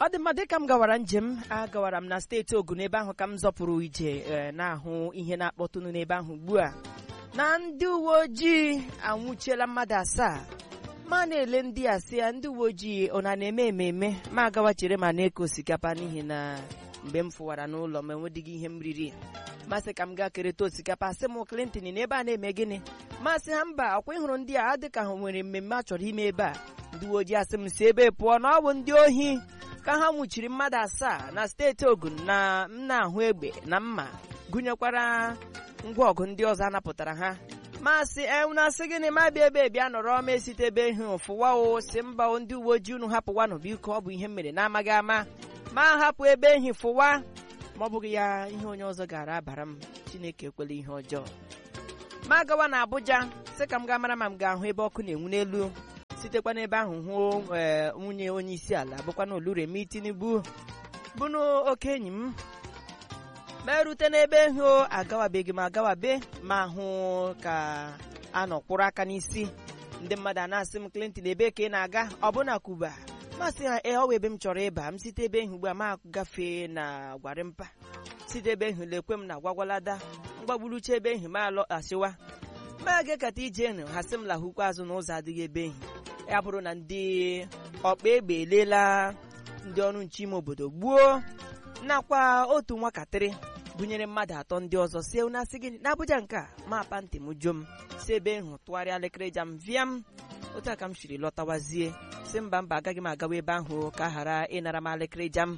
ọ dị mma dịka m gawara njem agawara m na steeti ogun ebe ahụ ka m zọpụrụ ije ee, na-ahụ ihe na-akpọtụnụ n'ebe ahụ ugbu a na ndị uwe ojii anwụchiela mmadụ asaa ma na-ele ndị a sị ya ndị uwe ojii ọ na na-eme ememe ma agawa chere ma na-eke osikapa n'ihi na mgbe m fụwara n'ụlọ m enwedịghị ihe m riri masị ka m gaa kerịta osikapa sị m Clinton na ebe a na-eme gịnị masị ha mba ọkwa ịhụrụ ndị a dị ka ha nwere mmemme a chọrọ ime ebe a ndị uwe ojii asị m si ebe pụọ na ọ bụ ndị ohi ka ha nwụchiri mmadụ asaa na steeti ogun na m na-ahụ egbe na mma gụnyekwara ngwa ọgụ ndị ọzọ anapụtara ha masị enwunasị gịnị ma bịa ebe bịa nọrọ ma esite ebe ihe fụwa o si mba o ndị uwe ojii unu hapụwanụ biko ọ bụ ihe m mere na-amaghị ama ma hapụ ebe ehi fụwa ma ọ bụghị ya ihe onye ọzọ gara abara m chineke ekwela ihe ọjọọ ma gawa na Abuja sị ka m gaa mara ma m ga-ahụ ebe ọkụ na-enwu n'elu sitekwa n'ebe ahụ hụ ee, nwunye onye isi ala bụkwa na Oluremi Tinubu bụ na oke enyi m ma erute n'ebe hụ agawabeghị m agawabe ma hụ ka a nọ kwụrụ aka n'isi ndị mmadụ a na-asị m Clinton ebe ka ị na-aga ọbụna Kuba masị ha ee ọ bụ ebe m chọrọ ịba m site ebe ahụ ugbu a ma gafee na Gwarimpa site ebe ahụ lekwe m na gwagwalada mgbagburucha ebe ahụ ma alọghachịwa ma ga-ekata ije nụ ha sị m lahụkwa azụ n'ụzọ adịghị ebe ahụ ya bụrụ na ndị ọkpa egbe elela ndị ọrụ nche ime obodo gbuo nakwa otu nwakatịrị gụnyere mmadụ atọ ndị ọzọ si na asị gịnị n'Abuja nke a ma apa ntị m juo m si ebe hụ tụgharịa elekere jam vịa m otu a ka m siri lọtawazie si mba mba agaghị m agawa ebe ahụ ka a ghara ịnara m elekere jam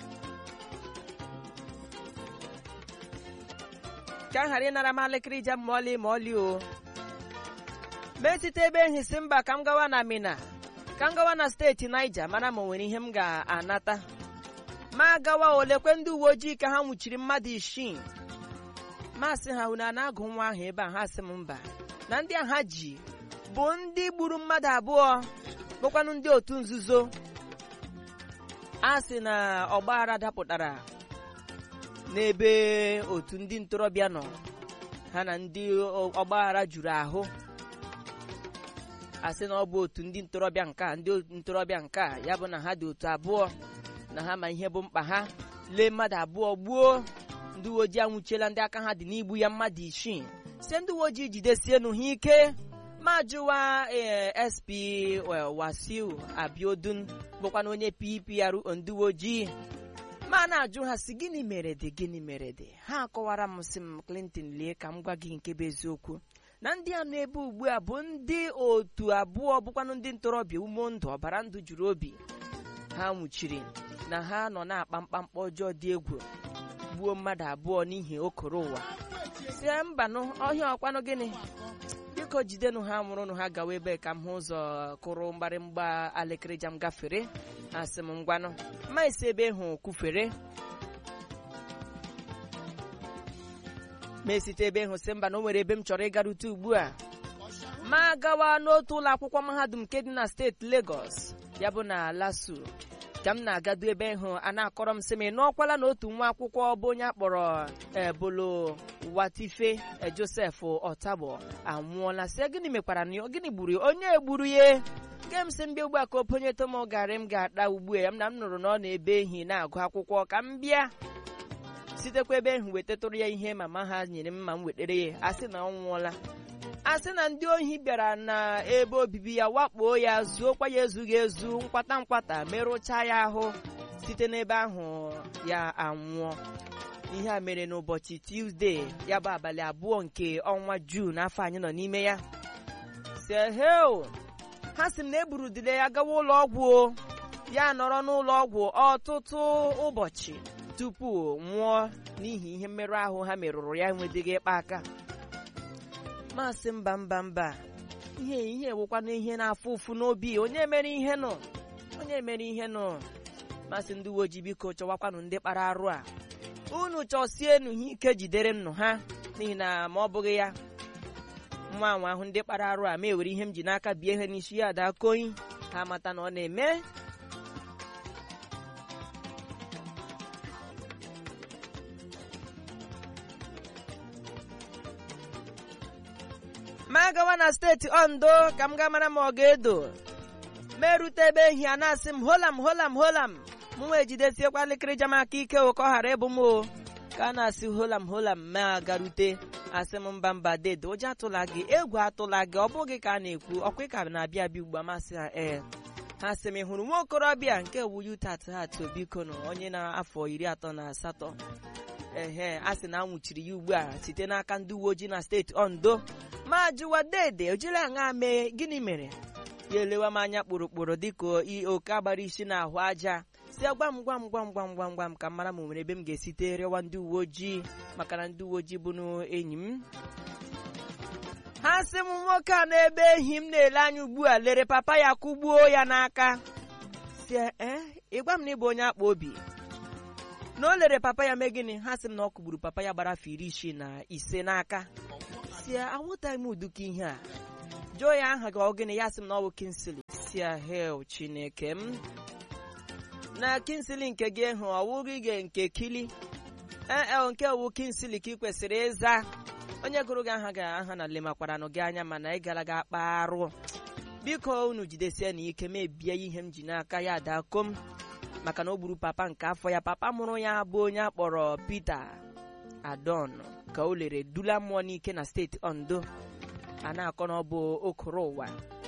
ka a ghara ịnara m elekere jam ma ọlị ma ọlị o mee site ebe ehi si mba ka m gawa na Mina ka m gawa na steeti Niger mara ma o nwere ihe m ga-anata ma gawa olekwe ndị uwe ojii ka ha nwụchiri mmadụ isii masị ha unu a na-agụ nwa ahụ ebe a ha sị m mba na ndị a ha ji bụ ndị gburu mmadụ abụọ bụkwanụ ndị otu nzuzo a sị na ọgbaghara dapụtara n'ebe otu ndị ntorobịa nọ ha na ndị ọgbaghara juru ahụ a sị na ọ bụ otu ndị ntorobịa nke a ndị ntorobịa nke a ya bụ na ha dị otu abụọ na ha ma ihe bụ mkpa ha lee mmadụ abụọ gbuo ndị uwe ojii anwụchiela ndị aka ha dị n'igbu ya mmadụ isii sie ndị uwe ojii jidesienu ha ike ma jụwa ee SP Wasiu Abiodun bụkwa na onye PPR ndị uwe ojii ma na-ajụ ha si gịnị mere dị gịnị mere dị ha akọwara m sị m Clinton lee ka m gwa gị nke bụ eziokwu na ndị a nọ ebe ugbu a bụ ndị otu abụọ bụkwanụ ndị ntorobịa ume ndụ ọbara ndụ juru obi ha nwụchiri na ha nọ na-akpa mkpamkpa ọjọọ dị egwu gbuo mmadụ abụọ n'ihi okoro ụwa si mbanụ ọhịa ọkwanụ gịnị biko jidenụ ha nwụrụnụ ha gawa ebe ka m hụ ụzọ kụrụ mgbarịmgba alekere jam gafere asị m ngwanụ ma esi ebe hụ kwufere ma esite ebe hụ si mba na o nwere ebe m chọrọ ịgarute ugbu a ma gawa n'otu ụlọ akwụkwọ mahadum nke dị na steeti Lagos ya bụ na Lasu ka m na-agado ebe hụ a na-akọrọ m sị m ị nọọkwala na otu nwa akwụkwọ bụ onye akpọrọ ebolo watife Joseph Ọtabọ anwụọla sị gịnị mekwara na gịnị gburu onye egburu ya nke m sị mbịa ugbu a ka oponye tom garị m ga-ada ugbu a m na m nụrụ na ọ na-ebe ehi na-agụ akwụkwọ ka m bịa sitekwa ebe ahụ wetatụrụ ya ihe mama ha nyere m ma m wetere ya a sị na ọ nwụọla a sị na ndị ohi bịara na ebe obibi ya wakpo ya zuokwa ya ezughị ezu nkwata nkwata merụchaa ya ahụ site n'ebe ahụ ya anwụọ ihe a mere n'ụbọchị Tuesday ya bụ abalị abụọ nke ọnwa Jun afọ anyị nọ n'ime ya seheo ha sị m na eburudile ya gawa ụlọ ọgwụ o ya nọrọ n'ụlọ ọgwụ ọtụtụ ụbọchị tupu nwụọ n'ihi ihe mmerụ ahụ ha merụrụ ya enwedịghị ịkpa aka masị mba mba mba ihe ihe ewekwana ihe na-afụ ụfụ n'obi onye mere ihe nọ onye mere ihe nọ masị ndị uwe ojii biko chọwakwanụ ndị kpara arụ a unu chọsienu ha ike jidere nnụ ha n'ihi na ma ọ bụghị ya nwa anwa ahụ ndị kpara arụ a ma ewere ihe m ji n'aka bie ihe n'isi ya ada koyi ha mata na ọ na-eme ma gawa na steeti ondo ka m gaa mara ma ọ ga-edo merute ebe ehi a na-asị m holam holam holam mụ wee jidesiekwa elekere jam aka ike o ka ọ ghara ịbụ m o ka a na-asị holam holam ma garute asị m mba mba dede ụjọ atụla gị egwu atụla gị ọ bụghị ka a na-ekwu ọkwa ka na-abịa abịa ugbu a masị ha ee ha sị m ị hụrụ nwa okorobịa nke wu yutat hat biko nụ onye na-afọ iri atọ na asatọ ehe a sị na anwụchiri ya ugbu a site n'aka ndị uwe ojii na steeti ondo ma jụwa dede ojiri aṅa mee gịnị mere ya elewa m anya kpụrụkpụrụ dịka oke agbara isi na ahụ aja si gwa m gwa m gwa m gwa m gwa m gwa m ka m mara ma o nwere ebe m ga-esite rịọwa ndị uwe ojii maka na ndị uwe ojii bụ enyi m ha sị m nwoke a n'ebe ehi m na-ele anya ugbu a lere papa ya kụgbuo ya n'aka si ee ịgwa m na ịbụ onye akpa obi na o lere papa ya mee gịnị ha sị m na ọ kụgburu papa ya gbara afọ iri isii na ise n'aka si anwụtaghị m uduka ihe a jụọ ya aha gị ọ gịnị ya sị m na ọ bụ kinsili si hel chineke m na kinsili nke gị hụ ọwụghị gị nke kili ee nke wu kinsili ka ị kwesịrị ịza onye gụrụ gị aha gị aha na lemakwaranụ gị anya mana ị gara gị akpa arụ biko unu jidesie na ike mebie ihe m ji n'aka ya dakom maka na o gburu papa nke afọ ya papa mụrụ ya bụ onye akpọrọ Peter Adon ka o lere dula mmụọ n'ike na steeti Ondo a na-akọ na ọ bụ okoro ụwa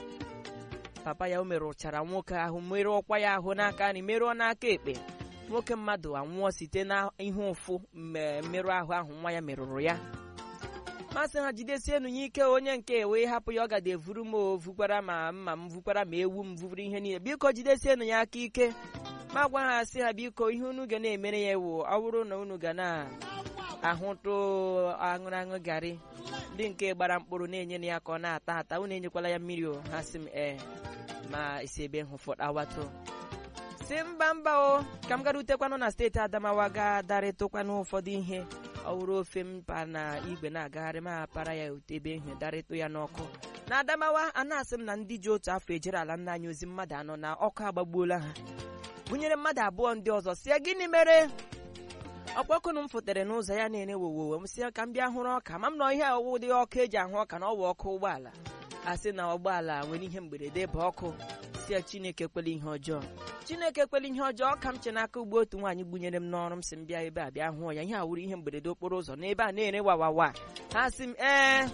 papa ya o merụchara nwoke ahụ merụọ ọkwa ya ahụ n'aka nri merụọ n'aka ekpe nwoke mmadụ anwụọ site na ihe ụfụ mmerụ ahụ ahụ nwa ya merụrụ ya masị ha jidesienu ya ike onye nke wee hapụ ya ọ gada evuru m ovukwara ma mma m vukwara ma ewu m vuvuru ihe niile biko jidesienu ya aka ike ma gwa ha sị ha biko ihe unu ga na-emere ya ewu ọ bụrụ na unu ga na-ahụtụ aṅụrụ aṅụ garị ndị nke gbara mkpụrụ na-enye ya ka ọ na-ata ata unu enyekwala ya mmiri o ha sị m ee ma isi ebe hụfọdawatụ si mba mba o ka m gara utekwanụ na steeti adamawa ga darịtụkwanụ ụfọdụ ihe ọ bụrụ ofe m pa na igwe na-agagharị ma para ya ebe ihe darịtụ ya n'ọkụ na adamawa a na-asị m na ndị ji otu afọ ejere ala nna anyị ozi mmadụ anọ na ọkụ agbagbuola ha gụnyere mmadụ abụọ ndị ọzọ si ya gịnị mere ọkpọkụnụ m fụtere n'ụzọ ya na-ere wowowo m si ya ka m bịa hụrụ ọka ma m nọ ihe ọwụ dị ọkụ eji ahụ ọka na ọwa ọkụ ụgbọala a sị na ụgbọala nwere ihe mberede bụ ọkụ si ya chineke kwele ihe ọjọọ chineke kwele ihe ọjọọ ka m che n'aka ugbo otu nwaanyị gbunyere m n'ọrụ m si m bịa ebe a bịa hụọ ya ihe a wụrụ ihe mberede okporo ụzọ n'ebe a na-ere wawawa ha sị m ee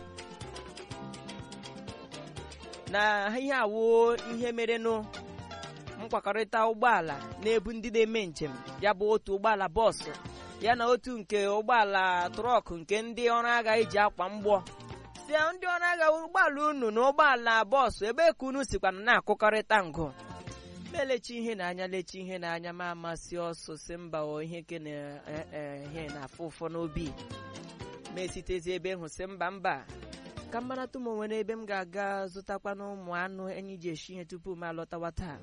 na ihe awụ ihe merenụ mkwakọrịta ụgbọala na-ebu ndị na-eme njem ya bụ otu ụgbọala bọọsụ ya na otu nke ụgbọala trọkụ nke ndị ọrụ agha eji akwa mgbọ si ndị ọrụ agha ụgbọala unu na ụgbọala bọọsụ ebe ka unu sikwana na-akụkọrịta ngụ melechi ihe n'anya lechi ihe n'anya ma amasị ọsọ si mba ihe ke na ihe na-afụ ụfọ n'obi ma esitezi ebe hụ si mba mba ka m maratụ m nwere ebe m ga-aga zụtakwana ụmụ anụ enyi ji eshi ihe tupu m alọtawa taa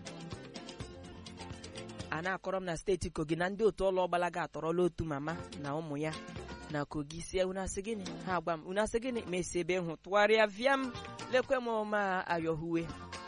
a na-akọrọ m na steeti kogi na ndị otu ọlụ ọgbalaga atọrọla otu mama na ụmụ ya na kogi sie unasị gịnị ha agwa m unasị gịnị ma esi ebe hụ tụgharịa vịa m lekwe m ma ayọhuwe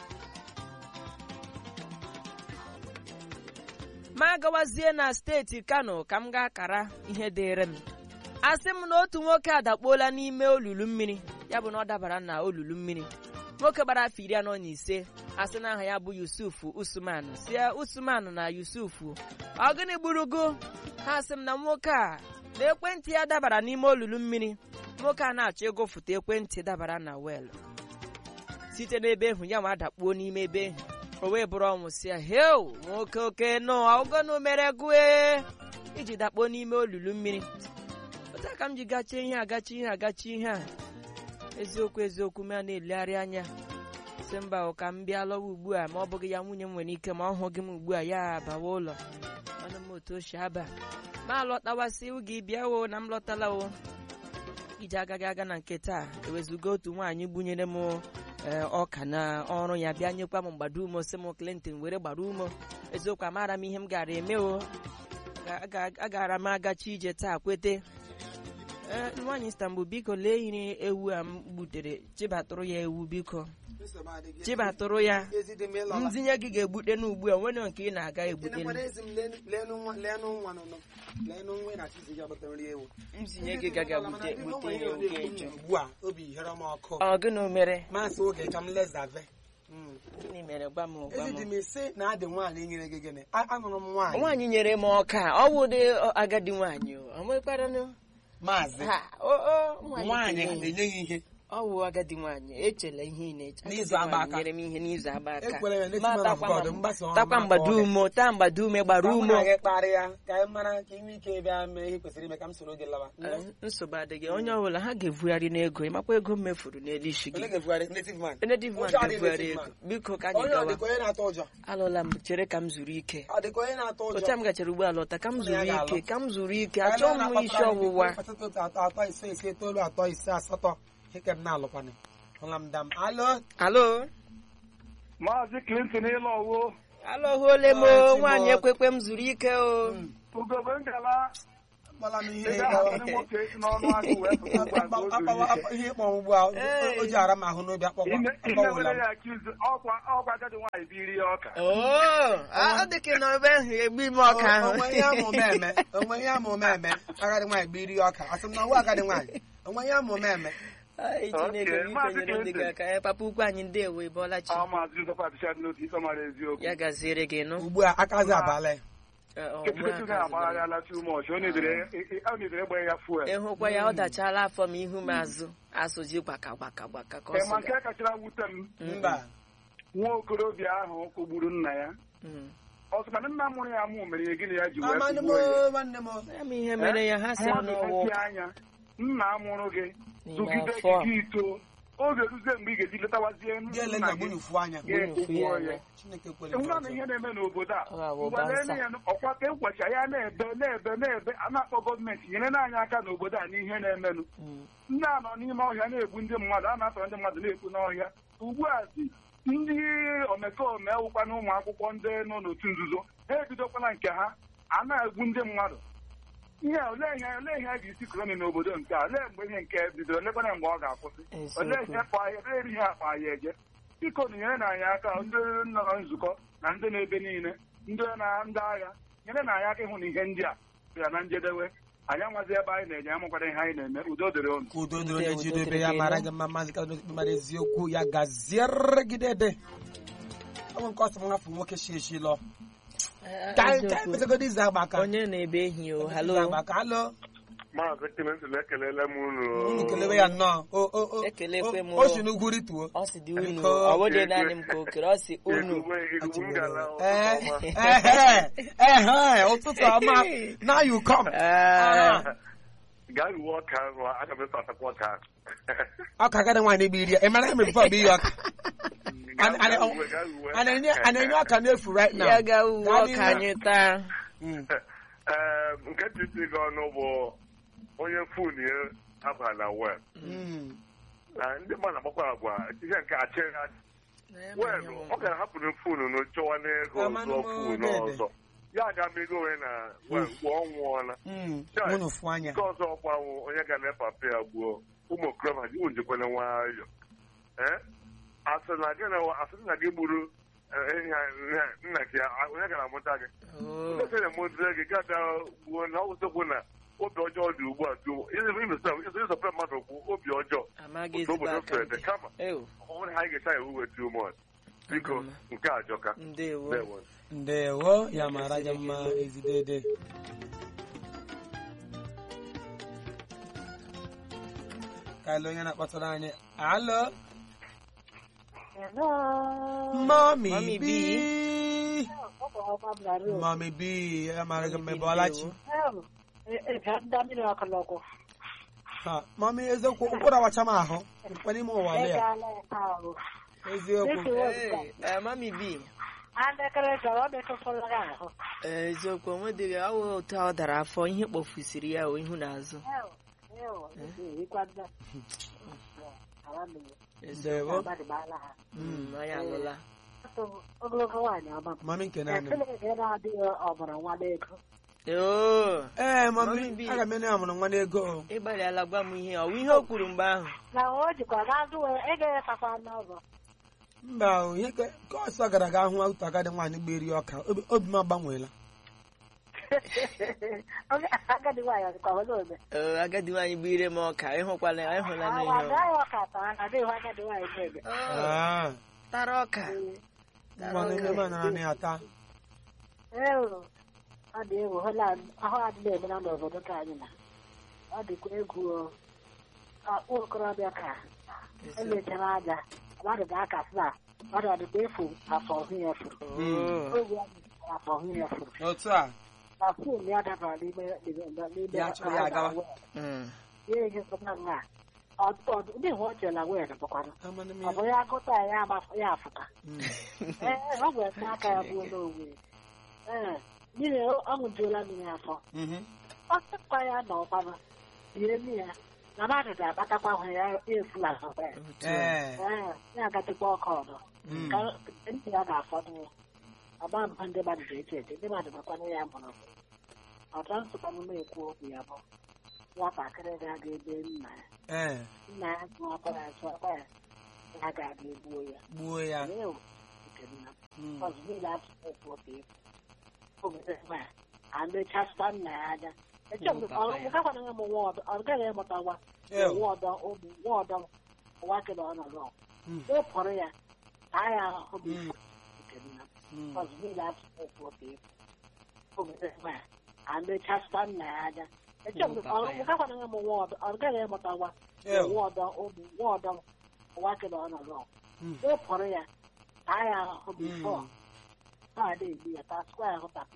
ma gawazie na steeti kano ka m ga-akara ihe dịrị m asị m na otu nwoke adakpuola n'ime olulu mmiri ya bụ na ọ dabara na olulu mmiri nwoke gbara afọ iri anọ na ise asị na aha ya bụ yusuf usman si usman na yusuf ọ gịnị gburugo ha asị m na nwoke a na ekwentị ya dabara n'ime olulu mmiri nwoke a na-achọ ịgụfụta ekwentị dabara na wel site n'ebe ịhụ ya ma dakpuo n'ime ebe ịhụ o wee bụrụ ọnwụ si ya heu nwoke oke nọ ọgọnụ mere gụe iji dakpuo n'ime olulu mmiri otu aka m ji gachie ihe agachi ihe agachi ihe a eziokwu eziokwu m a na-elegharị anya si mba ka m bịa lọwa ugbu a ma ọ bụghị ya nwunye m nwere ike ma ọ hụghị m ugbu a ya bawa ụlọ ọnụ m otu o si aba ma lọtawasị oge bịa o na m lọtala o iji agaghị aga na nke taa ewezuga otu nwaanyị bunyere m ọka na ọrụ ya bịa nyekwa m mgbado ume si m Clinton were gbara ume eziokwu amaara m ihe m gara eme o agara m agachi ije taa kwete nwaanyị Istanbul biko lee iri ewu a m gbutere chibatụrụ ya ewu biko chibatụrụ ya ntinye gị ga-egbute n'ugbu a nwere nke ị na-aga egbute ntinye gị gaga gbute ihe oge eju ọ gịnị mere Maasị oge ka m lezave Mm. gịnị mere gwa m gwa ezi dị m m isi na adị nwaanyị nyere gị gịnị A- anụrụ m nwaanyị nwaanyị nyere m ọka ọ bụ ụdị agadi nwaanyị o ọ nwekwaranụ maazị ha o o nwaanyị kenye. na-enye gị ihe ọ bụ agadi nwaanyị echela ihe ị na-eche N'izu Agadi agba nwaanyị aka. nyere m ihe n'izu agba aka Ekwere ya n'echi Ma man of takwa God, ma- mgbasa ọha takwa maka mgbado ọhịa. ume taa mgbado ume gbara Ka mụ ume na gị kparịa ka anyị mara ka inwe ike bịa mee ihe kwesịrị ime ka m soro gị lawa Eh, nsogbu adịghị onye ọbụla ha ga-evugharị n'ego ịmakwa ego m mefuru n'elu isi onye gị ga-ebugharị native man native man Ụjọ adị ga-evugharị native ego man. biko ka anyị onye ọ gawa dịka onye na-atụ ụjọ alụla m chere ka m zuru ike ọ dịka onye na-atụ ụjọ otu a m gachara ugbo ala ọta ka m Ụlọ zuru ya ga-alụ. ike ka m zuru ike Anyị achọghị m na-akpatara isi anyị ọwụwa atọ atọ atọ ise ise itoolu atọ ise asatọ ike m na-alụkwanị hụla m dam alo alo Maazị Clinton ịlọwo alọhuole m Ah, o Timot. nwaanyị ekwekwe m zuru ike o ugobe ngala akpala m ihe ebe ahụ ndị nwoke esi n'ọnụ agụ wee pụta ugbu a ka o zuru akpawa ike. ihe ịkpọ ugbu a Ee. o ji ara m ahụ n'obi akpọgwa Ime akpọwụla were m ya akizi ọkwa ọkwa agadi nwaanyị biri ya ọka oo ọ dị ka nọ ebe ahụ egbu ime ọka ahụ onwe ihe amụ meme onwe ihe amụ meme agadi nwaanyị bụ iri ọka asị m na nwa agadi nwaanyị onwe ihe amụ meme Ai, Chineke Okay, m Maazị ikwenyere ndị gị Clinton. aka ya papa ukwu anyị ndewo ịbọọla chi ọ maazị Joseph Abishad n'otu ikpe mara eziokwu ya gaziere gị nụ ugbu a akazi abalị Eh, ọ, ketuketu nwa aka zụtara. na-agbagharịala too much ọ na-edere ọ na-edere gba ya fuel ịhụkwa ya ọ dachala afọ m ihu m azụ asụji gbaka gbaka gbaka ka ọ Ee, ma sị nke kachara wute m mba nwa okorobịa ahụ kụgburu nna ya Mm. ọ sị na nna mụrụ ya mụ mere ya gịnị ya ji wee amanụ m kụgbuo ya nwanne m ya ma ihe mere ya ha sị mmadụ n'ọwụ na-esi anya nna mụrụ gị N'ime tụgide afọ. gị ito oge ruzie mgbe ị ga-eji letawazie ga-ele nna na gị gbunyefu anya ga-ekugbuo ya chineke kwere enwere na ihe na-eme n'obodo a Ọ ga-abụ mgbe bansa. na-eme ya ọkwa ka ekwecha ya na-ebe na-ebe na-ebe a na-akpọ gọọmenti nyere anyị aka n'obodo a n'ihe na-emenụ Mm. ndị a nọ n'ime ọhịa na-egbu ndị mmadụ a na-atọrọ ndị mmadụ na-ekwu n'ọhịa ugbu a si ndị omekome wụkwa na ụmụ akwụkwọ ndị nọ n'otu nzuzo ha ebidokwana nke ha a na-egbu ndị mmadụ ihe a, olee ihe olee ihe a ga-esi kroni n'obodo nke a olee mgbe ihe nke bidoro olekwana mgbe ọ ga-akwụsị Eziokwu. olee ihe kpa ahịa olee ihe akpa ahịa eje biko nyere na anyị aka ndị nọ na nzukọ na ndị na-ebe niile ndị na ndị agha nyere na anyị aka ịhụ na ihe ndị a bịara na njedebe anyị amazi ebe anyị na-enye amụkwara ihe anyị na-eme udo dịrị unu ka udo dịrị Ndewo, onye ji udo dobe dịrị ya gị, mara nụ. gị mma maazị ka mara eziokwu ya gaziere gị dede ọ bụ nke ọsọ m hafụ nwoke shi eshi lọ Eh, ka anyị ka anyị eziokwu. mesagodi izu agba aka onye na-ebe ehi o Izu halo agba aka halo Maazị Clinton ekelele m unu. unu kelebe ya nnọọ o o o Ekelekwe m, o- o si n'ugwu rituo ọ sị dị unu Biko. ọ bụghị naanị m ka o kere ọ sị unu Igugbe igugbe m gara ee ụtụtụ ọma. ehe ehe ụtụtụ ọma now you come Ah, Gaa ruwe ọka ahụ, aga m eso atakwa ọka ahụ. ọka agadi nwaanyị bụ iri ya ị mara ihe mere before bụ iyi ọka Gaa Ana- ana- ruwe, gaa ruwe. a na-enye a na-enye ọka n'efu right now ya ga uwe Gaa ọka n'ihu. anyị taa Mm. Ee, nke titi gị ọnụ bụ onye fon ya aba na wel. Mm. Na ndị mmadụ agbakwa agwa ihe nke achịghị achị. Wel, ọ gara hapụrụ fonu na chọwa n'ego Amanụ ọzọ m fonu dede. ọzọ. Ya aga mego onwe na wel mgbe ọ nwụọla. Mm. Chai. unu fụ anya nke ọzọ ọkwanwụ onye ga na papa ya gbuo ụmụ okorobịa ji njikwana nwayọ ee asị na gị na asị na gị gburu eh, ihe a- ihe a- nna gị a- onye gara amụta gị Oh, ndị na emụzie gị gada gbuo na ọwụsịkwu na obi ọjọọ dị ugbu a tu ịzọpụta mmadụ okwu obi ọjọọ amaghị otu ezigbo obodo aka fere dị ndị kama Ew, ọ bụrụ na anyị ga-echa ya uwe tu mọt biko Agama. nke a ajọka ndewo Ndewo. ndewo ya mara gị mma ezidede ka ele onye na-akpọtara anyị alo mami Mami bi mami bi ya mara gị mma ebe ọlachi ha mami eziokwu ụkwụrụ awacha m ahụ mkpa n'ime ụwa lea eziokwu Hey, eh, mami bi Eh, eziokwu onwedịghị ọwụ otu a ọ dara afọ ihe kpọfusiri ya o ihu na azụ ndewo Mm, anyị alụla ogologo nwaanyị ọma m mami nke naanị m Chineke na-adịghị ọbara nwa n'ego oo ee Mami mami bi. aga m ene ya mụrụ nwa n'ego o. ịgbalịala gwa m ihe ọ bụ ihe o kwuru mgbe ahụ na o jikwa n'azụ wee egeghekakwa n'ọzọ mba o, ihe ka ka ọsọ gara aga hụ otu agadi nwaanyị gberi ọka obi- obi m agbanweela Oge agadi nwaanyị ọ dịkwa ole ome Ee, agadi nwaanyị bụ ire m ọka ịhụkwala ịhụla n'ihe awa agaghị ọka taa na adịghị agadi nwaanyị na-eme Ah, tara ọka tara mmanụ ọka. ebe a nara na ya taa Ee, ọ dị egwu hụla ahụ adịghị eme na n'obodo ka anyị na ọ dịkwa egwu o. akpụ okorobịa ka emechara aja mmadụ ga-akasị na mmadụ ọdịda efu afọ ọhụ ya furu Oh. oge ya mechara afọ ọhụ ya furu otu a na fon ya dabara n'ime n'ime n'ime Ya chọrọ ya agawa. Mm. ya ejikọta nga ndị hụ ọ chela wee bụkwanụ amanụ m ọ ya bụ ya gụta ya ya amaf- ya afụta Mm. ee ọ bụ ete aka ya gbuo n'owe ee mmiri ọ ṅụjuola mmiri afọ Mhm. ọ sịkwa ya na ọkwanụ bie mmiri ya na mmadụ ga-akpatakwa hụ ya efula ahụkwa ya ee ee ya agatikwa ọkụ ọdọ Mm. ka ntị ya ga-afọdụ ya ọgba mba ndị mmadụ ga-eche eche ndị mmadụ makwanụ ya mụrụ ọtọ nsụkwanụ na-ekwu okwu ya bụ nwatakịrị ga-aga ebe nna ya ee nna ya zụ ọkwa ya zụ ọkwa ya ya ga-aga egbuo ya gbuo ya Ew, nke nna m. Mm. ọzọ niile atụtụ otu otu efu obodo ebe a amechasịta nna ya aja gakwana ya mụ nwa ọdọ ọ gaghị ịmụta nwa Ew. nwa ọdọ ụmụ nwa ọdọ nwa kele ọ nọ nọ Mm. ịpụrụ ya taa ya ahụhụ bụ Mm. nke nna m. Mm. ọzọ niile atụtụ otu otu efu obodo ebe a amechasịta nna ya aja gakwana ya mụ nwa ọdọ ọ gaghị ịmụta nwa Ew. nwa ọdọ ụmụ nwa ọdọ nwa kele ọ nọ nọ Mm. ịpụrụ ya taa ya ahụhụ Mm. bifọ ọ na-egbu ya taa sịkwa ya ahụ tapụ